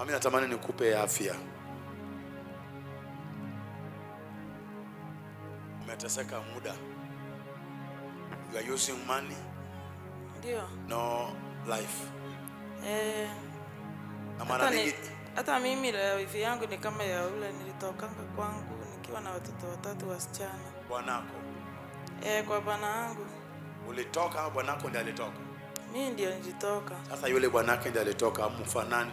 Mami, natamani nikupe afya. Umeteseka muda. You are using money, Ndio. no life. Eh, Na mara hata, ni, nyingi hata mimi la wifi yangu ni kama ya ule nilitokanga kwangu nikiwa na watoto watatu wasichana. bwanako Eh, kwa bwana wangu ulitoka au bwanako ndiye alitoka? mimi ndio nilitoka. Sasa yule bwanake ndiye alitoka, mfanani.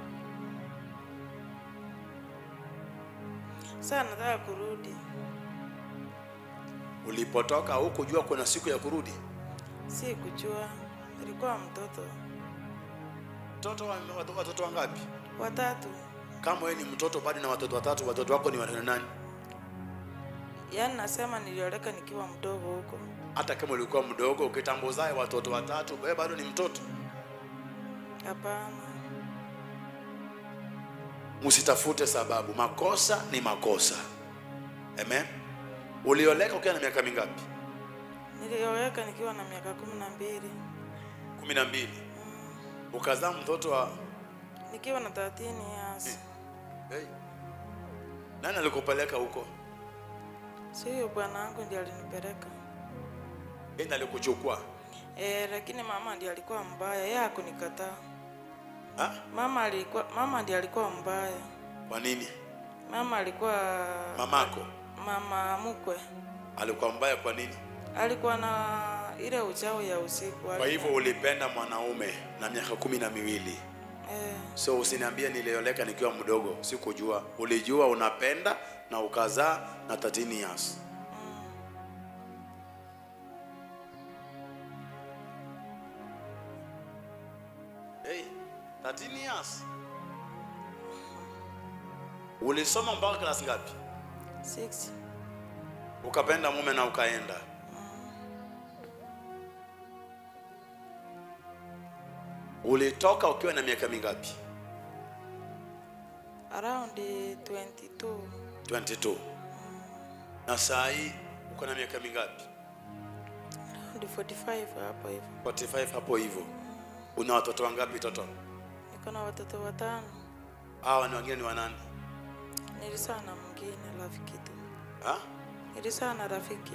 Sasa nataka kurudi. Ulipotoka hukujua kuna siku ya kurudi? Si kujua. Nilikuwa mtoto Mtoto wa watoto, watoto wangapi? watatu. Kama wewe ni mtoto bado na watoto watatu, watoto wako ni wana nani? Yaani nasema nilioleka nikiwa mdogo huko. Hata kama ulikuwa mdogo, ukitambuzae watoto watatu, wewe bado ni mtoto. Hapana. Msitafute sababu, makosa ni makosa. Amen. Ulioleka ukiwa na miaka mingapi? Nilioleka nikiwa na miaka kumi na mbili. kumi na mbili. Ukazaa mtoto wa Nikiwa na 13 years. hey. Nani alikupeleka huko? Si huyo bwana wangu ndiye alinipeleka. Yeye alikuchukua? Eh, lakini mama ndiye alikuwa mbaya. Yeye hakunikataa. Ha? Mama alikuwa mama ndiye alikuwa mbaya. Kwa nini? Mama alikuwa Mamako mama mkwe. alikuwa mbaya kwa nini? Alikuwa na ile uchawi ya usiku. Kwa hivyo ulipenda mwanaume na miaka kumi na miwili. eh, So usiniambie nilioleka nikiwa mdogo, sikujua. Ulijua unapenda na ukazaa na 13 years. Hey, 13 years. Ulisoma mpaka klasi ngapi? six. Ukapenda mume na ukaenda. Ulitoka ukiwa na miaka mingapi? Around 22. 22. Na saa hii uko na miaka mingapi? Around 45 hapo hivyo. 45 hapo hivyo. Una watoto wangapi toto? Niko na watoto watano. Hawa ni wengine ni wanani? Nilizaa na mwingine rafiki tu. Ha? Nilizaa na rafiki.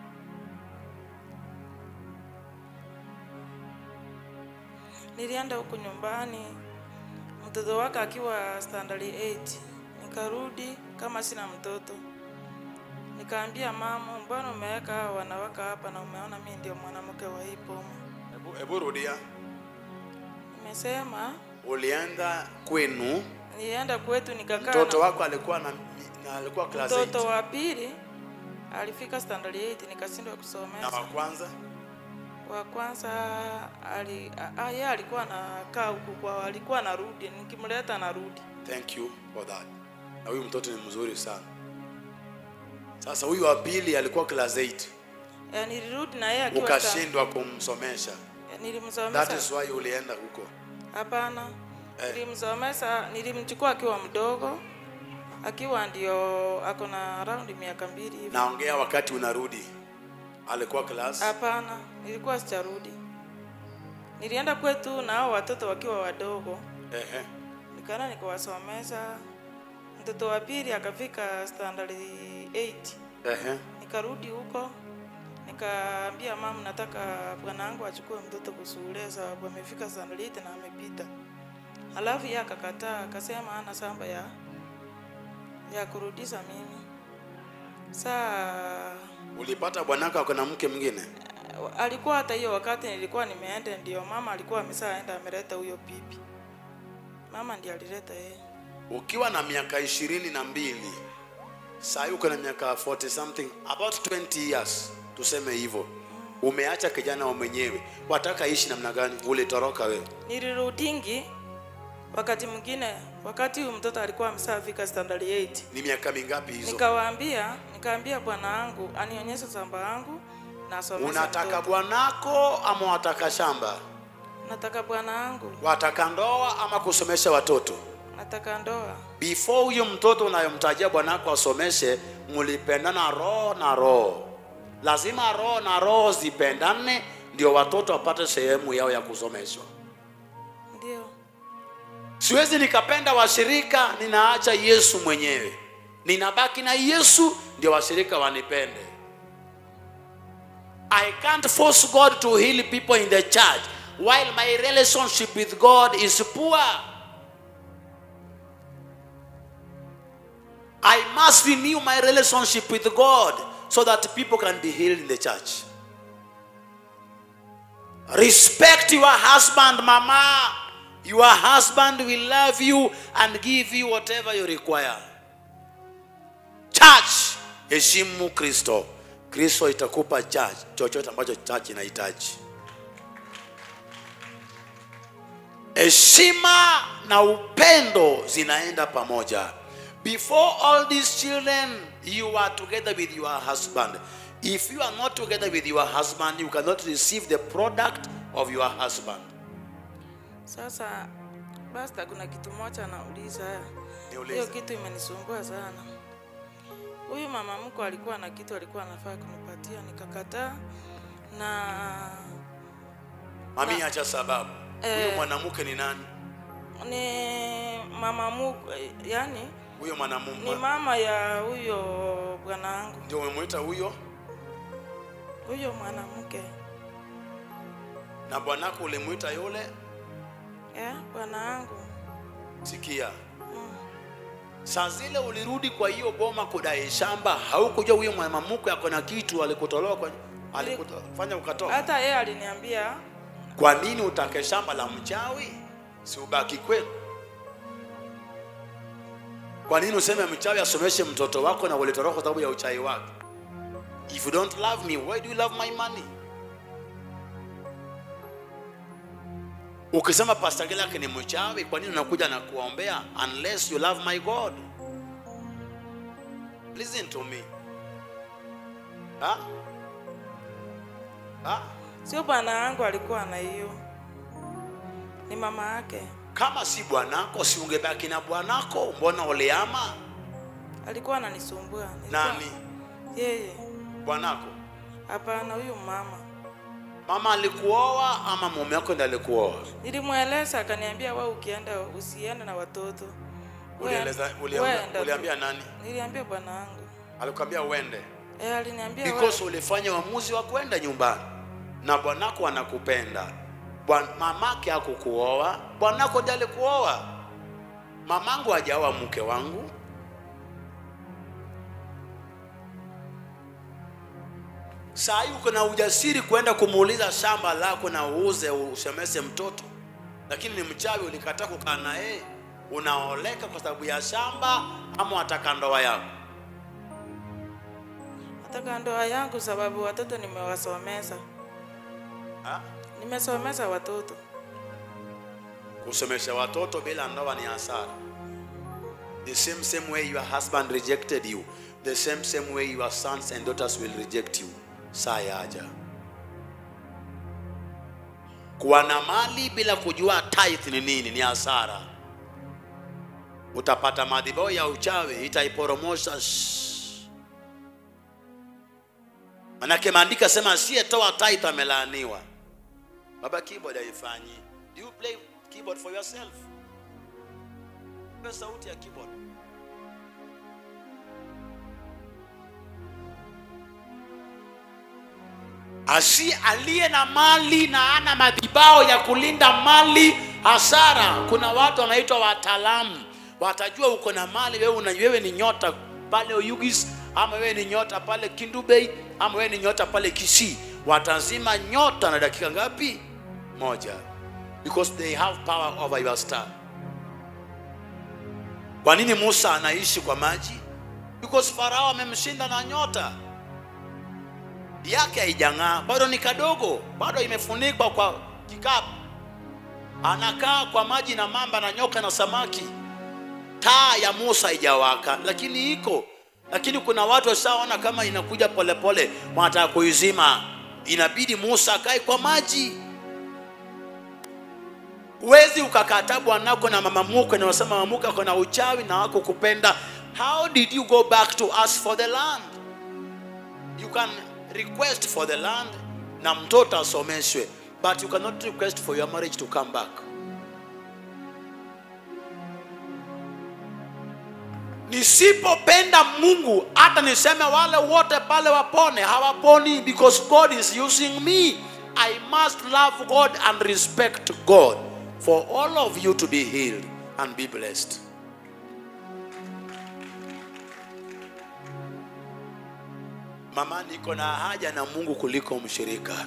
Nilienda huko nyumbani mtoto wake akiwa standard 8. Nikarudi kama sina mtoto. Nikaambia mama, mbona umeweka hawa wanawake hapa na umeona mimi ndio mwanamke wa hii boma? Hebu hebu rudia. Nimesema Ulienda kwenu, nilienda kwetu nikakaa mtoto na wako alikuwa na, na alikuwa class mtoto 8 wa pili alifika standard 8 nikashindwa na kusomesha. wa kwanza wa kwanza ali, a- a- yeye alikuwa anakaa huku kwa alikuwa anarudi, nikimleta anarudi. Thank you for that. Na huyu mtoto ni mzuri sana. Sasa huyu wa pili alikuwa class 8. Eh, nilirudi na yeye akiwa sta- Ukashindwa kumsomesha. eh, That nilimsomesha. is why ulienda huko. Hapana, Eh. nilimsomesha, nilimchukua akiwa mdogo, akiwa ndio ako na around miaka mbili hivi. Naongea wakati unarudi. Alikuwa class. Hapana, nilikuwa sijarudi. Nilienda kwetu na hao watoto wakiwa wadogo, Ehe. nikaenda nikawasomesha. Mtoto wa pili akafika standard 8 Ehe. nikarudi huko nikaambia mama nataka bwana wangu achukue mtoto kusule sababu amefika standard na amepita alafu yeye akakataa akasema ana samba ya ya kurudisha mimi saa Ulipata bwanako ako na mke mwingine? alikuwa hata hiyo wakati nilikuwa nimeenda ndio mama alikuwa ameshaenda ameleta huyo bibi mama ndiye alileta yeye Ukiwa na miaka ishirini na mbili saa hii uko na miaka 40 something about 20 years tuseme hivyo, umeacha kijana wa mwenyewe, wataka ishi namna gani? Ulitoroka wewe? nilirudingi wakati mwingine wakati huyu mtoto alikuwa ameshafika standard 8 Ni miaka mingapi hizo? Nikawaambia, nikaambia bwana wangu anionyeshe shamba yangu na asomeshe Unataka mtoto. bwanako ama wataka shamba? Nataka bwana wangu, Wataka ndoa ama kusomesha watoto? nataka ndoa. Before huyo mtoto unayomtajia bwanako asomeshe, mlipendana roho na roho. Lazima roho na roho zipendane, ndio watoto wapate sehemu yao ya kusomeshwa. Ndio, siwezi nikapenda washirika ninaacha yesu mwenyewe ninabaki na yesu ndio washirika wanipende i can't force god to heal people in the church while my relationship with god is poor i must renew my relationship with god so that people can be healed in the church respect your husband mama your husband will love you and give you whatever you require church heshimu kristo kristo itakupa church chochote ambacho church inahitaji heshima na upendo zinaenda pamoja before all these children you are together with your husband if you are not together with your husband you cannot receive the product of your husband Sasa basta, kuna kitu moja nauliza. Niulize. Hiyo kitu imenisumbua sana. Huyu mama mko alikuwa na kitu alikuwa anafaa kunipatia, nikakataa na mami acha sababu huyo Eh. mwanamke ni nani ni mama mko, yani huyo ni mwanamume mama ya huyo bwanangu, ndio umemwita huyo huyo mwanamke na bwanako ulimwita yule eh, bwanangu sikia saa zile ulirudi kwa hiyo boma kudai shamba haukujua huyo mwanamke ako na kitu alikutolewa kwa alikufanya ukatoka hata yeye aliniambia kwa nini utake shamba la mchawi si ubaki kwenu kwa nini useme mchawi asomeshe mtoto wako na ulitoroka kwa sababu ya uchawi wake if you don't love me why do you love my money ukisema pastor Gilak ni mchawi kwa nini unakuja na kuombea unless you love my god listen to me ha? Ha? sio bwana yangu alikuwa na hiyo, ni mama yake kama si bwanako si ungebaki na bwanako mbona uliama alikuwa ananisumbua. Nilikuwa- nani Yeye bwanako hapana, huyu mama mama alikuoa ama mume wako ndiye alikuoa nilimweleza, akaniambia wewe ukienda usiende na watoto. Wewe- Ulieleza- wewe uliambia, enda tu." uliambia nani Niliambia bwana wangu alikwambia uende eh, aliniambia wewe- because ulifanya uamuzi wa kwenda nyumbani na bwanako anakupenda Bwan, mamake hakukuoa bwanako ndiye alikuoa mamangu hajaoa mke wangu saa hii uko na ujasiri kwenda kumuuliza shamba lako na uuze usemese mtoto lakini ni mchawi ulikataa kukaa na yeye unaoleka kwa sababu ya shamba ama wataka ndoa yako nataka ndoa yangu sababu watoto nimewasomesa, ha? nimesomesa watoto. kusomesha watoto bila ndoa ni hasara the same same way your husband rejected you the same same way your sons and daughters will reject you saa yaja kuwa na mali bila kujua tithe ni nini ni hasara utapata madhibao ya uchawi itaiporomosha shh. manake maandika sema asiyetoa tithe amelaaniwa baba keyboard haifanyi do you play keyboard for yourself Pe sauti ya keyboard asi aliye na mali na ana madhibao ya kulinda mali hasara kuna watu wanaitwa wataalamu watajua uko na mali wewe, una, wewe ni nyota pale Oyugis ama wewe ni nyota pale Kindubei ama wewe ni nyota pale Kisii watazima nyota na dakika ngapi moja because they have power over your star kwa nini Musa anaishi kwa maji because Farao amemshinda na nyota yake haijang'aa, bado ni kadogo, bado imefunikwa kwa kikapu. Anakaa kwa maji na mamba na nyoka na samaki. Taa ya Musa haijawaka, lakini iko. Lakini kuna watu washaona kama inakuja polepole, wanataka kuizima. Inabidi Musa akae kwa maji. Huwezi ukakataa bwanako na mama mkwe na unasema mama mkwe ako na uchawi na wako kupenda. How did you go back to ask for the land? you can request for the land na mtoto asomeshwe but you cannot request for your marriage to come back nisipopenda mungu hata niseme wale wote pale wapone hawaponi because god is using me i must love god and respect god for all of you to be healed and be blessed mama niko na haja na mungu kuliko mshirika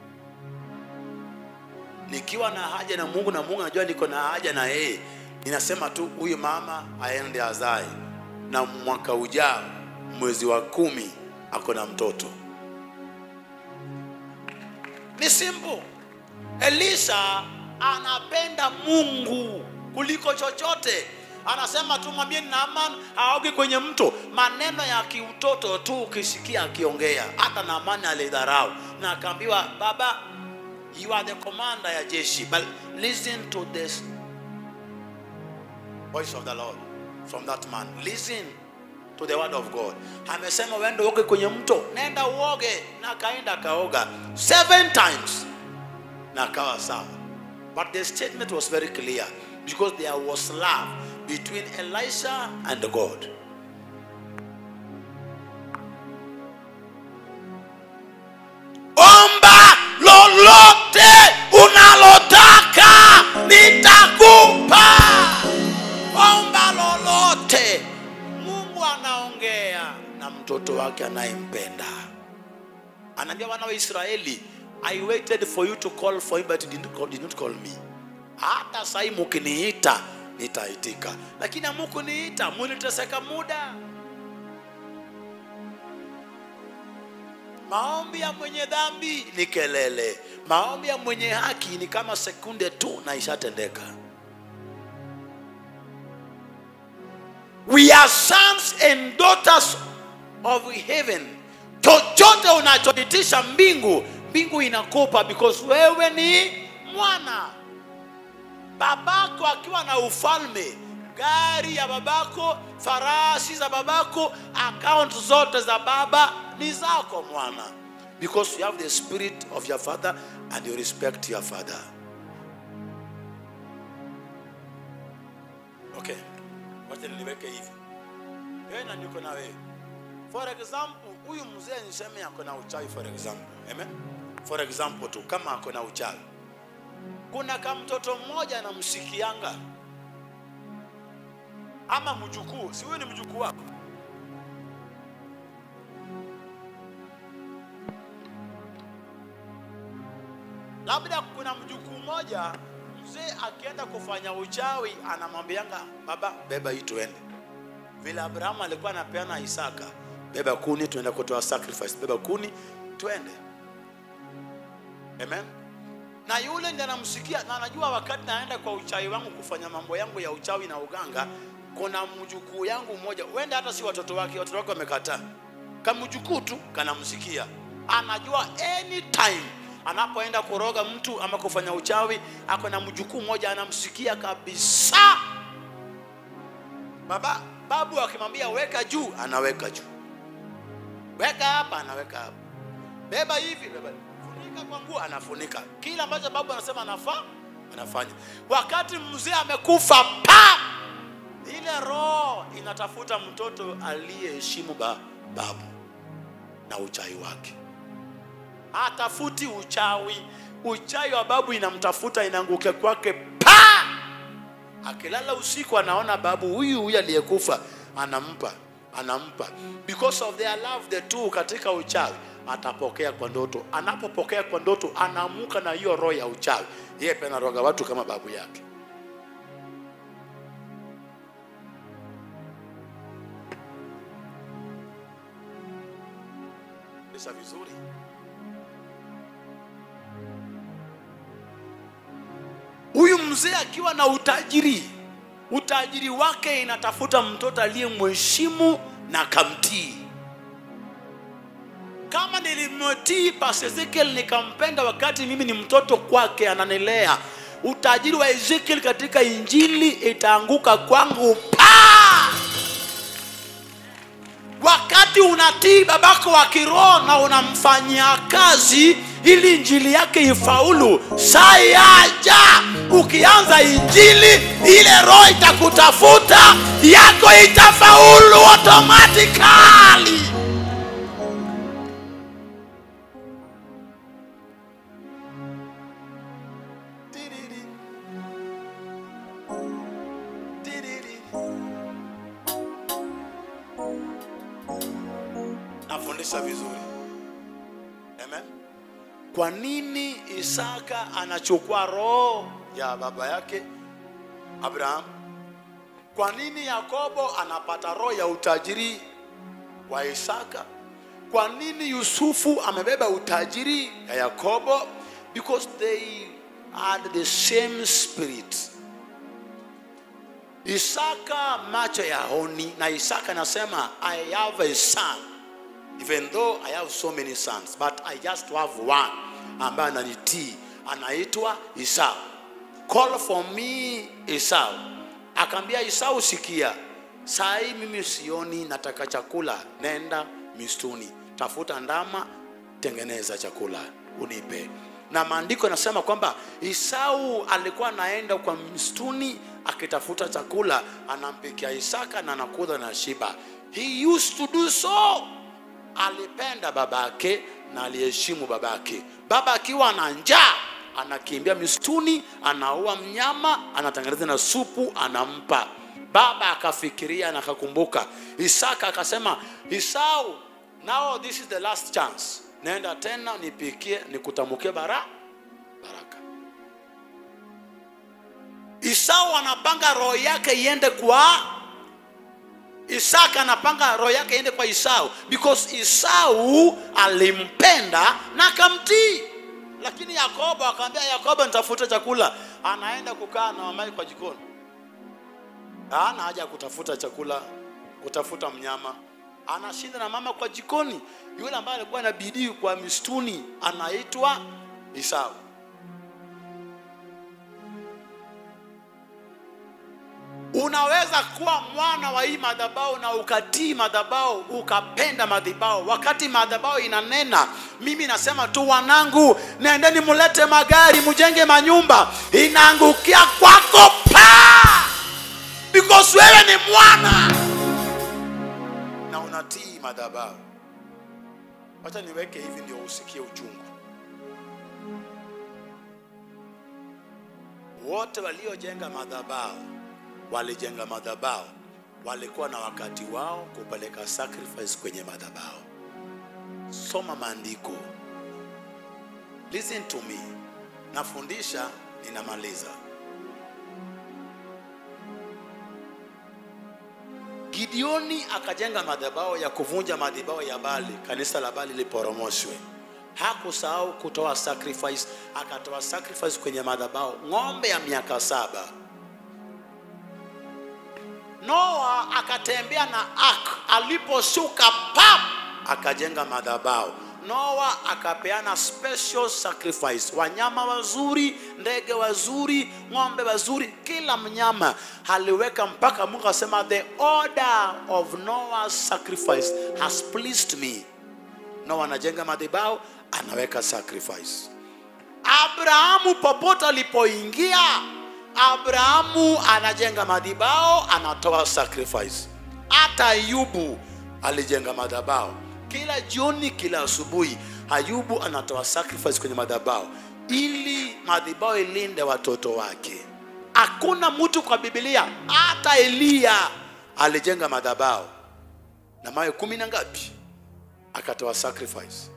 nikiwa na haja na mungu na mungu anajua niko na haja na yeye ninasema tu huyu mama aende azae na mwaka ujao mwezi wa kumi ako na mtoto ni simple elisha anapenda mungu kuliko chochote anasema tu mwambie naaman aoge kwenye mto maneno ya kiutoto tu ukisikia akiongea hata naamani alidharau na akaambiwa baba you are the commander ya jeshi but listen to this voice of the lord from that man listen to the word of god amesema uende uoge kwenye mto nenda uoge na akaenda akaoga seven times na akawa sawa but the statement was very clear because there was love between elisha and god omba lolote unalotaka nitakupa omba lolote mungu anaongea na mtoto wake anayempenda anaambia wana wa israeli i waited for you to call for him but you did not call, did not call me hata sahii mukiniita nitaitika lakini amukuniita muliteseka muda maombi ya mwenye dhambi ni kelele maombi ya mwenye haki ni kama sekunde tu na ishatendeka we are sons and daughters of heaven chochote unachoitisha mbingu mbingu inakupa because wewe ni mwana babako akiwa na ufalme gari ya babako farasi za babako account zote za baba ni zako mwana because you have the spirit of your father and you respect your father okay wacha niliweke hivi wewe na niko na wewe for example huyu mzee niseme ako na uchawi for example amen for example tu kama ako na uchawi kuna kamtoto mmoja anamsikianga ama mjukuu si huyu ni mjukuu wako labda kuna mjukuu mmoja mzee akienda kufanya uchawi anamwambianga baba beba hii tuende vile abrahamu alikuwa anapeana isaka beba kuni tuenda kutoa sacrifice beba kuni twende amen na yule ndiye anamsikia na anajua wakati naenda kwa uchawi wangu kufanya mambo yangu ya uchawi na uganga kuna mjukuu yangu mmoja wenda hata si watoto wake watoto wake wamekataa kamjukuu tu kanamsikia anajua anytime anapoenda kuroga mtu ama kufanya uchawi ako na mjukuu mmoja anamsikia kabisa baba babu akimwambia weka juu anaweka juu weka hapa anaweka hapa beba hivi beba funika kwa nguo anafunika kila ambacho babu anasema anafaa anafanya wakati mzee amekufa pa ile roho inatafuta mtoto aliyeheshimu ba, babu na uchawi wake hatafuti uchawi uchawi wa babu inamtafuta inaangukia kwake pa akilala usiku anaona babu huyu huyu aliyekufa anampa anampa because of their love the two katika uchawi atapokea kwa ndoto anapopokea kwa ndoto anaamuka na hiyo roho ya uchawi yeye pia anaroga watu kama babu yake Lisa vizuri huyu mzee akiwa na utajiri utajiri wake inatafuta mtoto aliyemheshimu na kamtii kama nilimtii Pastor Ezekiel nikampenda wakati mimi ni mtoto kwake ananilea utajiri wa Ezekiel katika injili itaanguka kwangu pa wakati unatii babako wa kiroho na unamfanyia kazi ili injili yake ifaulu saa yaja ukianza injili ile roho itakutafuta yako itafaulu automatically Tiriri. Tiriri. nafundisha vizuri Amen. kwa nini isaka anachukua roho ya baba yake abraham kwa nini yakobo anapata roho ya utajiri wa isaka kwa nini yusufu amebeba utajiri ya yakobo because they had the same spirit isaka macho ya honi na isaka anasema i have a son even though i have so many sons but i just have one ambaye ananitii anaitwa isau call for me isau akaambia isau sikia saa hii mimi sioni nataka chakula nenda mistuni tafuta ndama tengeneza chakula unipe na maandiko yanasema kwamba isau alikuwa anaenda kwa msituni akitafuta chakula anampikia isaka na anakula na shiba he used to do so alipenda babake na aliheshimu babake baba akiwa na njaa anakimbia msituni anaua mnyama anatengeneza na supu anampa baba akafikiria na akakumbuka isaka akasema isau now this is the last chance naenda tena nipikie nikutamukie bara baraka isau anapanga roho yake iende kwa isaka anapanga roho yake iende kwa isau because isau alimpenda na akamtii lakini yakobo akamwambia yakobo nitafuta chakula anaenda kukaa na mamaye kwa jikoni hana haja ya kutafuta chakula kutafuta mnyama anashinda na mama kwa jikoni yule ambaye alikuwa na bidii kwa mistuni anaitwa isau unaweza kuwa mwana wa hii madhabao na ukatii madhabao ukapenda madhabao wakati madhabao inanena mimi nasema tu wanangu nendeni mulete magari mujenge manyumba inaangukia kwako pa because wewe ni mwana na unatii madhabao wacha niweke hivi ndio usikie uchungu wote waliojenga madhabao walijenga madhabao walikuwa na wakati wao kupeleka sacrifice kwenye madhabao soma maandiko listen to me nafundisha ninamaliza gideoni akajenga madhabao ya kuvunja madhabao ya bali kanisa la bali liporomoshwe hakusahau kutoa sacrifice akatoa sacrifice kwenye madhabao ng'ombe ya miaka saba noa akatembea na ak aliposhuka pap akajenga madhabao noa akapeana special sacrifice wanyama wazuri ndege wazuri ng'ombe wazuri kila mnyama aliweka mpaka mungu asema the order of noah's sacrifice has pleased me noa anajenga madhabao anaweka sacrifice abrahamu popote alipoingia abrahamu anajenga madhibao anatoa sacrifice hata ayubu alijenga madhabao kila jioni kila asubuhi ayubu anatoa sacrifice kwenye madhabao ili madhibao ilinde watoto wake hakuna mtu kwa bibilia hata eliya alijenga madhabao na mawe kumi na ngapi akatoa sacrifice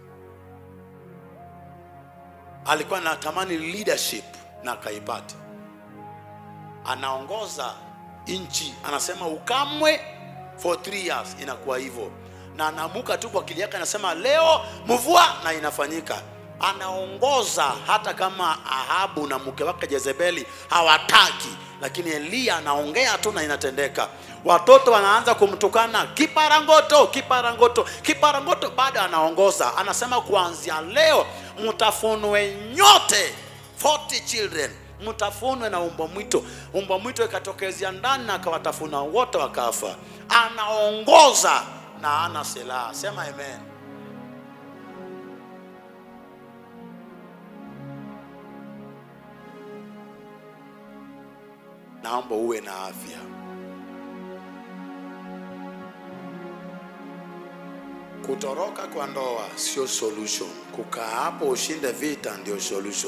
alikuwa anatamani leadership na akaipata anaongoza nchi anasema ukamwe for three years inakuwa hivyo na anaamuka tu kwa akili yake anasema leo mvua na inafanyika anaongoza hata kama ahabu na mke wake jezebeli hawataki lakini eliya anaongea tu na inatendeka watoto wanaanza kumtukana kiparangoto kiparangoto kiparangoto bado anaongoza anasema kuanzia leo mtafunwe nyote 40 children mtafunwe na umbwa mwito umbwa mwito ikatokezea ndani na akawatafuna wote wakafa anaongoza na ana silaha sema amen naomba uwe na afya. Kutoroka kwa ndoa sio solution. Kukaa hapo ushinde vita ndio solution.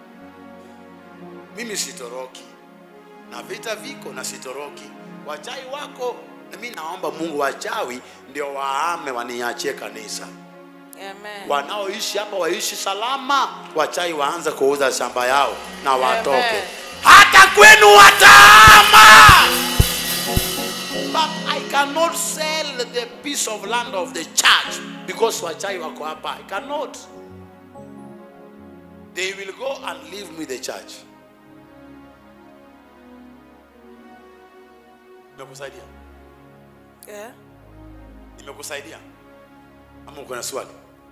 Mimi sitoroki na vita viko na sitoroki. Wachawi wako na mimi naomba Mungu, wachawi ndio waame waniachie kanisa. Amen. Wanaoishi hapa waishi salama, wachawi waanze kuuza shamba yao na watoke. Amen. Hata kwenu wataama. But I cannot sell the piece of land of the church because wachawi wako hapa. I cannot. They will go and leave me the church. Nimekusaidia? Yeah. Nimekusaidia? Ama uko na swali?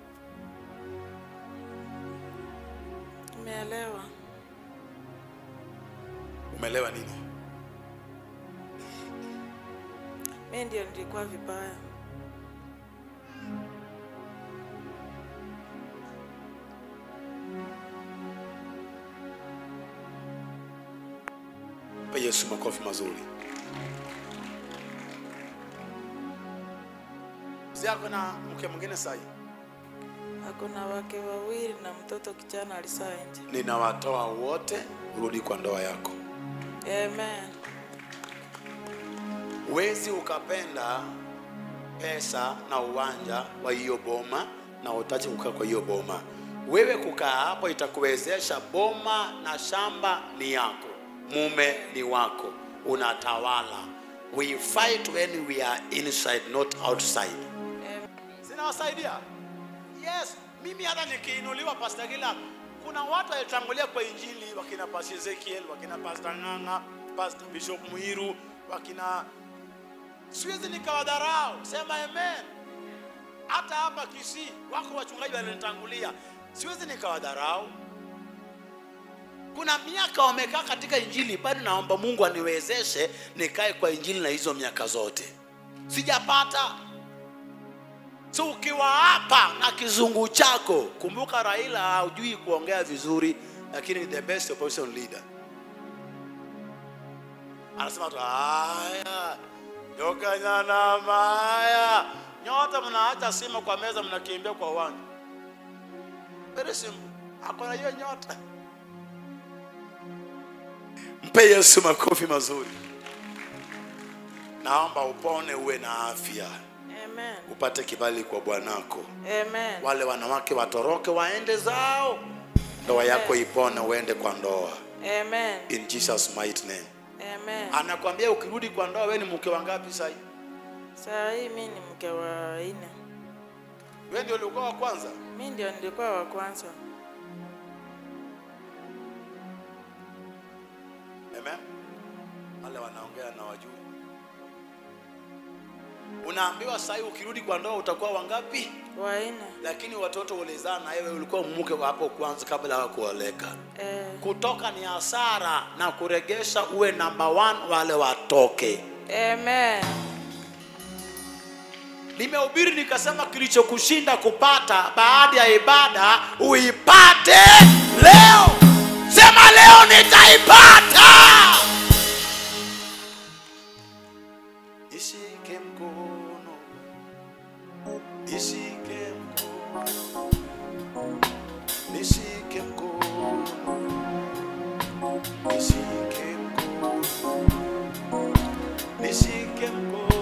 Nimeelewa. Umeelewa nini? Mimi ndio nilikuwa vibaya. Mpe Yesu makofi mazuri. Si ako na mke mwingine sahi? Hakuna wake wawili na mtoto kijana alisaa nje. Ninawatoa wote, rudi kwa ndoa yako. Amen. Huwezi ukapenda pesa na uwanja wa hiyo boma na utache kukaa kwa hiyo boma. Wewe kukaa hapo itakuwezesha, boma na shamba ni yako, mume ni wako, unatawala. We fight when we are inside, not outside. Amen. zinawasaidia yes mimi hata nikiinuliwa pasta kila kuna watu walitangulia kwa injili wakina pasta ezekiel wakina pasta ng'ang'a pasta bishop muiru wakina siwezi nikawadharau sema amen hata hapa kisii wako wachungaji walinitangulia siwezi nikawadharau kuna miaka wamekaa katika injili bado naomba mungu aniwezeshe nikae kwa injili na hizo miaka zote sijapata So ukiwa hapa na kizungu chako, kumbuka Raila hajui kuongea vizuri, lakini the best opposition leader anasema tu haya yokanyana maya nyote mnaacha simu kwa meza, mnakimbia kwa uwanja. Very simple, hakuna hiyo nyota. Mpe Yesu makofi mazuri. Naomba upone, uwe na afya Amen. upate kibali kwa bwanako. Amen. Wale wanawake watoroke waende zao, ndoa yako ipone, uende kwa ndoa Amen. in Jesus mighty name. Amen. Anakwambia ukirudi kwa ndoa, wewe ni mke wa ngapi sasa? Saa hii mimi ni mke wa nne. Wewe ndio ulikuwa wa kwanza. Mimi ndio nilikuwa wa kwanza. Amen. Wale wanaongea na wajui. Unaambiwa sasa hivi ukirudi kwa ndoa utakuwa wangapi? Wa nne. Lakini watoto ulizaa na wewe ulikuwa mke wa hapo kwanza kabla ya kuoleka. Eh. Kutoka ni hasara na kuregesha uwe number one, wale watoke. Amen. Nimehubiri nikasema kilichokushinda kupata baada ya ibada uipate leo. Sema leo nitaipata. Nishike mkono, nishike mkono, nishike mkono, nishike mkono, nishike mkono.